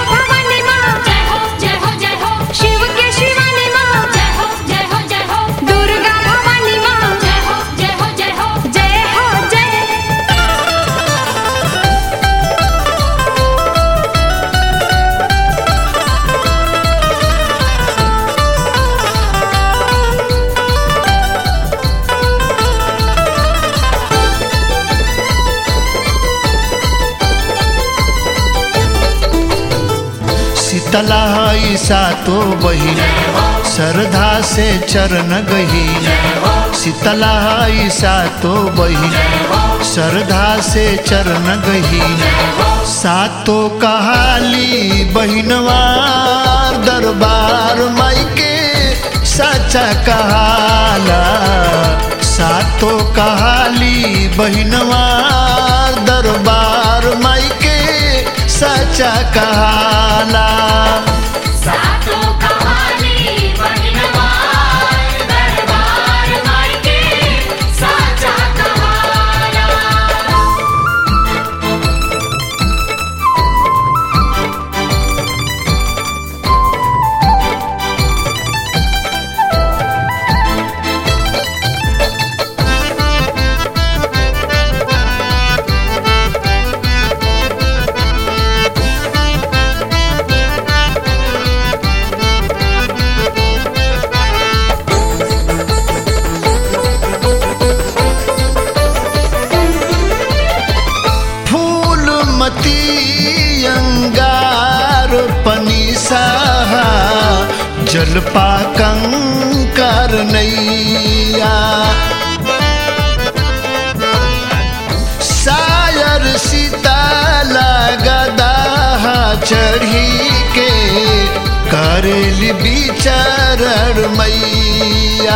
भवानी माँ जय हो जय हो जय हो शिव के शिवानी माँ जय हो जय हो जय हो दुर्गा भवानी माँ जय हो जय हो जय हो जय हो जय शीतला ईसा तो बही श्रद्धा से चरण गही शीतला ईसा तो बही श्रद्धा से चरण गही सातो कहाली बहिनवार दरबार माई के सच्चा कहाला सातो कहाली बहिनवार दरबार माई के सच्चा कहाला सातो कहानी बहिनवार दरबार माई के साचा कहाना फूलमती अंगार पनीसाहा जलपा कंकर नैया सायर सीताला गदाहा चढ़ी के करेली बिचरण मैया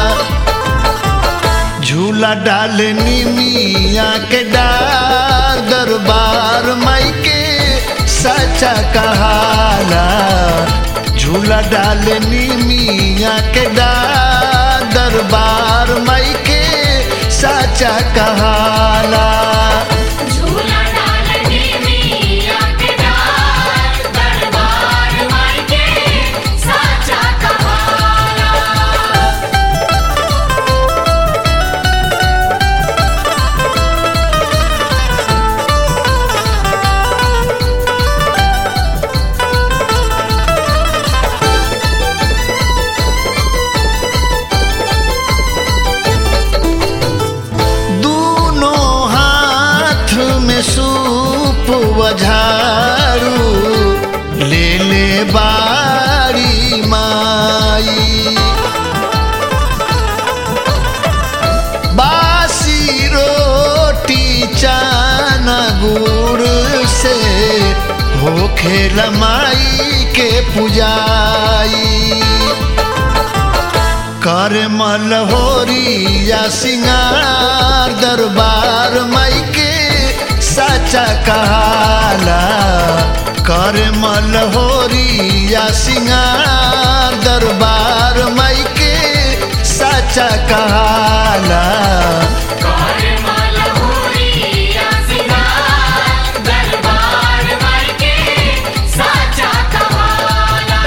झूला डाल निमिया के डार दरबार माई के सच्चा कहाला झूला डाल निमिया के डार दरबार माई के सच्चा कहाला झूला डालने मिया के डार दरबार माई के साचा कहाना दोनों हाथ में सूप वझारू ले ले बारी माई बासी रोटी चाना गुड़ से हो खेल माई के पुजाई कर मलहोरी या सिंगार दरबार माई के सच्चा कहाला कर मलहोरी या सिंगार दरबार माई के सच्चा कहाला कर मलहोरिया सिंगार दरबार माई के साचा कहाना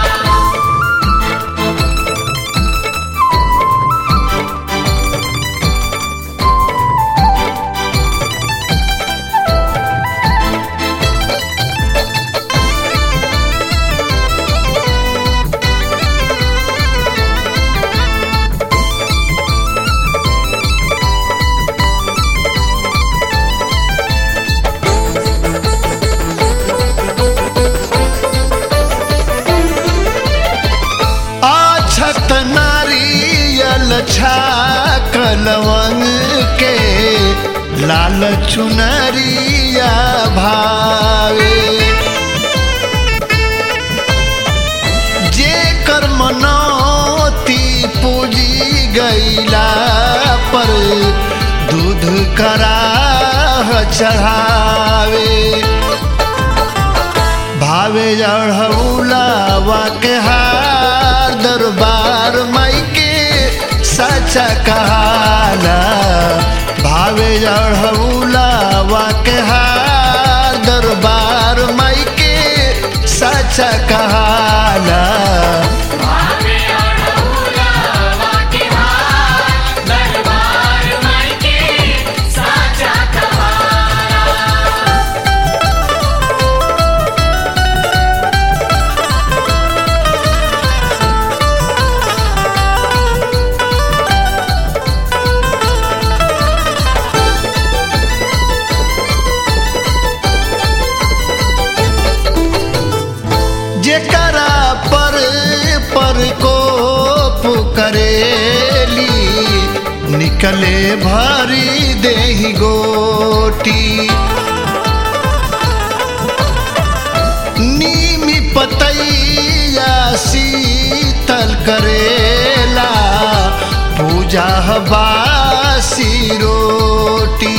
आछत नारियल छाक लवंग के लाल चुनरिया भावे जे कर मनौती पूजी गईला पर दूध कराह चढ़ावे भावे अढ़ौलावा के हार दरबार माई के सच्चा कहाला भावे अढ़ौलावा के हार दरबार माई के टिकले भरी देही गोटी नीमी पतैया शीतल करेला पूजा बासी रोटी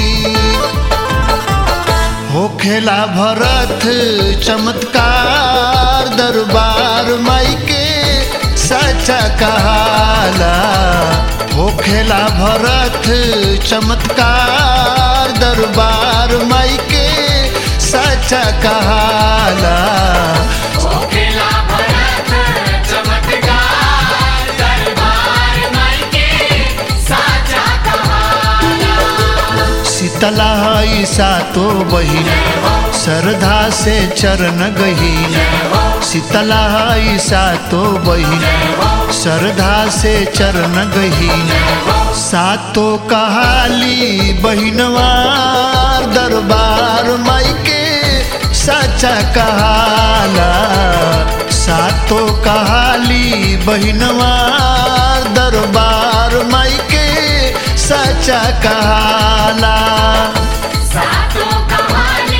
होखेला भरत चमत्कार दरबार माई के सच्चा कहाला होखेला भरत चमत्कार दरबार माई के सच्चा कहाला ओखेला भरत चमत्कार दरबार माई के साचा कहाला शीतला हई सातो बहिन श्रद्धा से चरण गहीन शीतला हई सातो बहिन श्रद्धा से चरण गहीन सातो कहाली बहिनवार दरबार माई के सच्चा कहाला सातो कहाली बहिनवार दरबार माई के सच्चा कहाला सातो कहानी